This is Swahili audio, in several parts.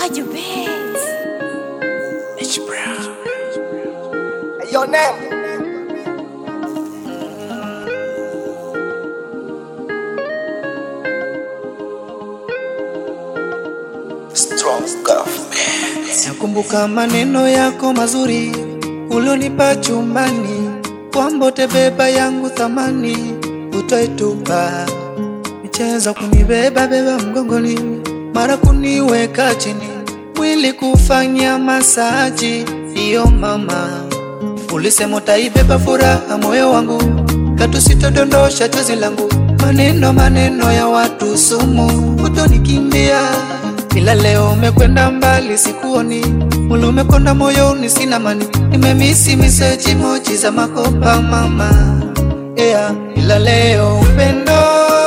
Kaji Beats. H Brown. Hey, your name? Strong government. Nakumbuka maneno yako mazuri ulionipa chumbani, kwamba utebeba yangu thamani utaitupa. Michezo kunibeba beba mgongoni, mara kuniweka chini, mwili kufanya masaji. Iyo mama, ulisema utaibeba furaha moyo wangu, katu sitodondosha chozi langu. Maneno maneno ya watu sumu, utonikimbia ila leo umekwenda mbali, sikuoni mulu umekonda moyoni, sina mani, nimemisi meseji moji za makopa mama yeah. Ila leo upendo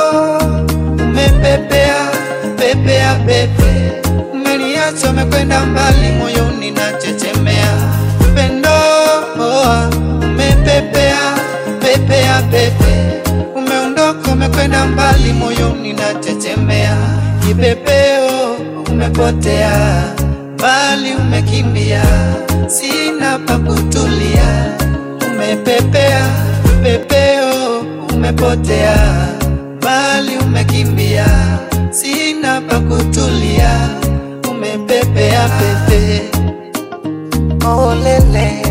umepepea pepea pepe, umeniacha umekwenda mbali, moyoni nachechemea. Upendo oh, umepepea pepea pepe, umeondoka umekwenda mbali, moyoni nachechemea. Kipepeo umepotea mbali, umekimbia, sina pa kutulia. Umepepea pepeo, umepotea mbali, umekimbia, sina pa kutulia. Umepepea pepe, olele,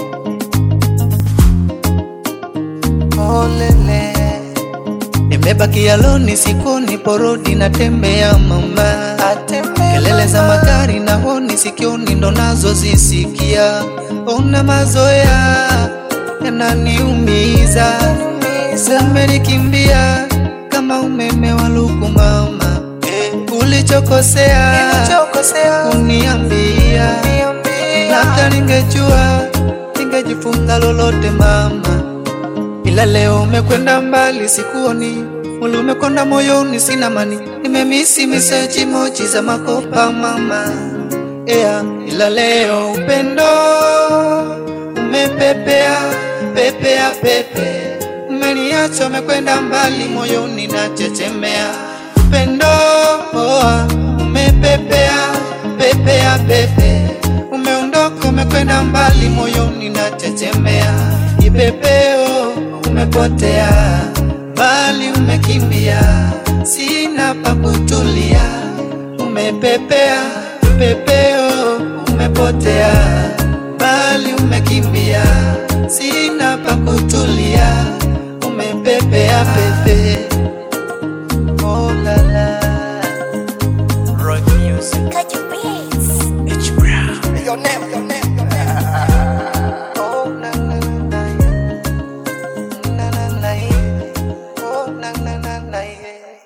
olele Nimebaki aloni sikoni porodi natembea mama, kelele za magari na honi sikioni ndo nazo zisikia. Una mazoea yananiumiza, umenikimbia kama umeme wa luku mama. Ulichokosea kuniambia, labda ningejua ningejifunza lolote mama ila leo umekwenda mbali, sikuoni muli umekonda moyoni, sina mani, nimemisi meseji moji za makopa mama yeah. Ila leo upendo umepepea pepea pepe, umeniacha umekwenda mbali, moyoni nachechemea. Upendo oh, umepepea pepea pepe, umeondoka umekwenda mbali, moyoni nachechemea. Kipepeo umepotea mbali, umekimbia, sina pa kutulia. Umepepea pepeo, umepotea mbali, umekimbia, sina pa kutulia. Umepepea pepe, oh la la. Rock music. Kaji